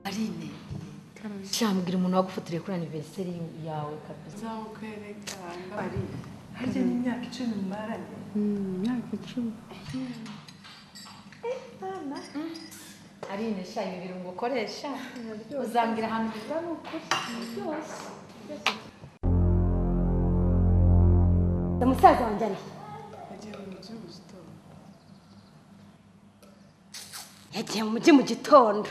Aline Shambwira umuntu wagufotore kuri anniversary yawe kabisa. nzawukwereka Aline harya ni imyaka icumi mbaranye imyaka icumi Aline sha ibi birungo ukoresha uzambwira ahantu biva ni ukuri byose. musaza wanjye ari yagiye mu mujyi mu gitondo yagiye mu mujyi mu gitondo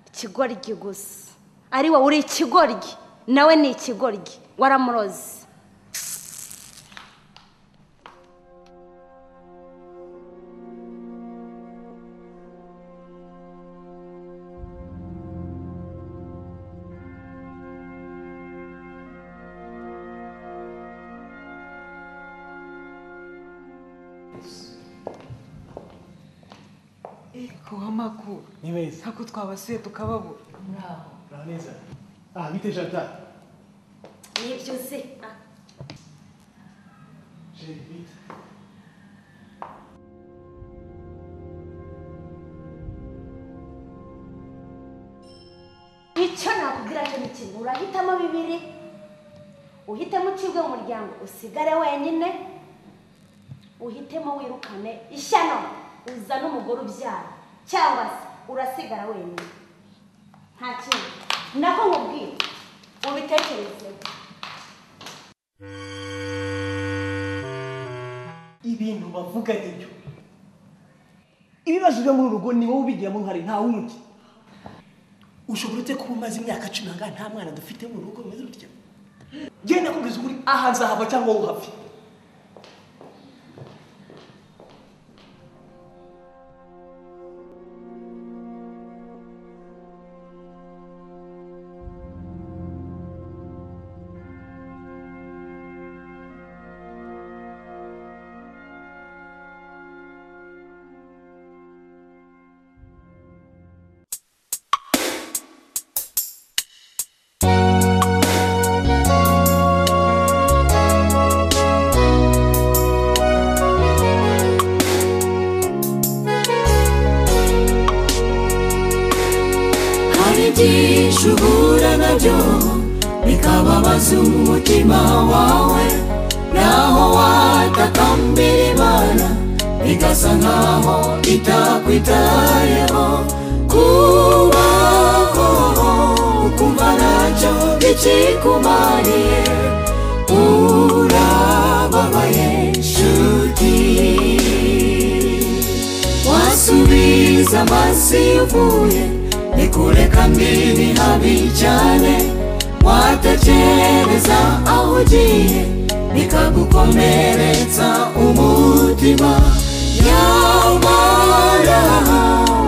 ikigoryi gusa ari wowe uri ikigoryi nawe ni ikigoryi waramuroze eko w'amakuru ni beza ntako twabasuye tukababura muraho neza aha bite jada nibyo uzi ah. jeri bite icyo nakubwira cyo ni kimwe urahitamo bibiri uhitemo ucibwe mu muryango usigare wenyine uhitemo wirukane ishyano uzane umugore ubyara cyangwa se urasigara wenyine nta kindi nako nkubwira ubitekerezeho ibintu bavuga nibyo ibibazo byo muri uru rugo ni wowe ubigiramo uruhare nta wundi ushobora ute kuba umaze imyaka cumi angahe nta mwana dufite mu rugo rumeze rutya genda kubwiza ukuri aha nzahava cyangwa wowe uhave hari byinshi uhura nabyo bikababaza umutima wawe naho watakambira imana bigasa nkaho itakwitayeho kubaho ukumva ntacyo bikikumariye urababaye nshuti wasubiza amaso iyo uvuye nikureka mbiri habi cyane watekereza aho ugiye bikagukomeretsa umutima nyamara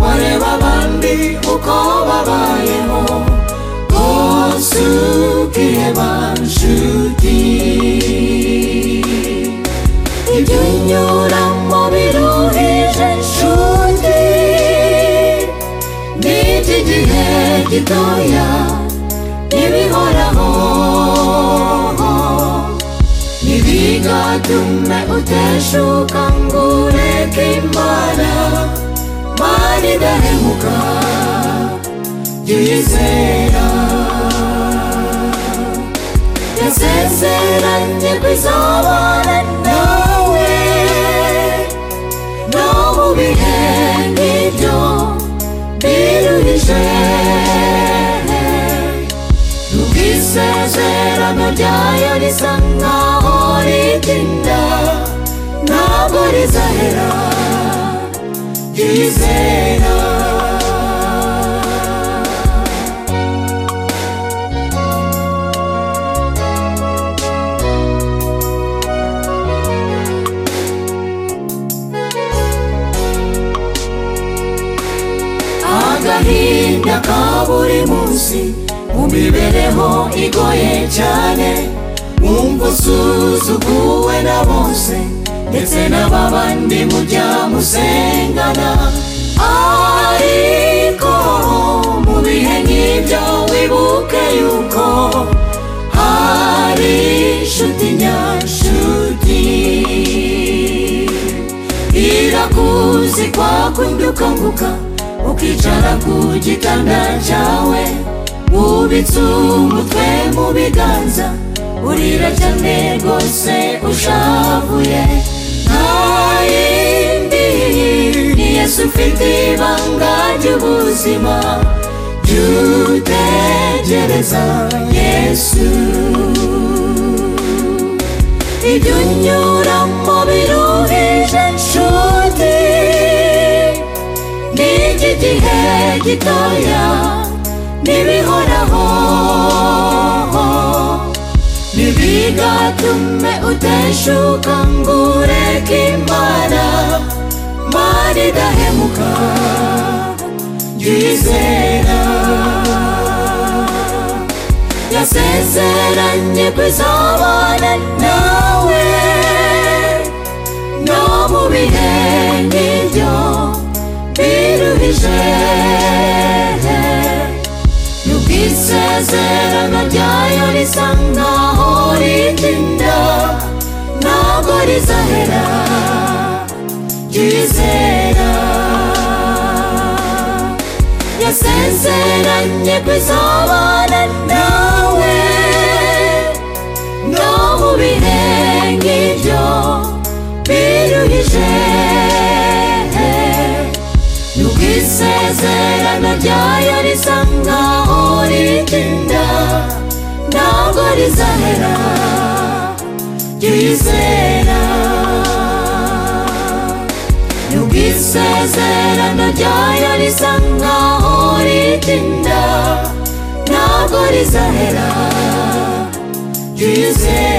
wareba abandi uko babayeho rwose ukiheba nshuti ibyo unyuramo biruhije nshuti n'iki gihe gitoya ntibihoraho ntibigatume uteshuka ngo ureke imana mari idahemuka jya uyizera yasezeranye kwizabana nawe no mu bihe nk'ibyo biruhije ubwisezerano ryayo risa nkaho ritinda ntabwo rizahera ryizera agahinda ka buri munsi mu mibereho igoye cyane wumva usuzuguwe na bose ndetse n'ababandi mujya musengana ariko mu bihe nk'ibyo wibuke yuko hari inshuti nyashuti irakuzi kwakundi ukanguka ukicara ku gitanda cyawe wubitse umutwe mu biganza urira cyane rwose ushavuye nta yindi ni yesu ufite ibanga ry'ubuzima jya utegereza yesu ibyo unyuramo biruhije nshuti ni igihe gitoya n'ibihoraho ntibigatume uteshuka ngo ureke imana mana idahemuka jya uyizera yasezeranye kuzabana nawe no mu bihe nk'ibyo biruhije nubwo isezerano ryayo risa nkaho ritinda ntabwo rizahera ryizera yasezeranye kuzabana nawe no mu bihe nk'ibyo biruhije nubwo isezerano ryayo risa nkaho ritinda ntabwo rizahera ryizera nubwo isezerano ryayo risa nkaho ritinda ntabwo rizahera ryizera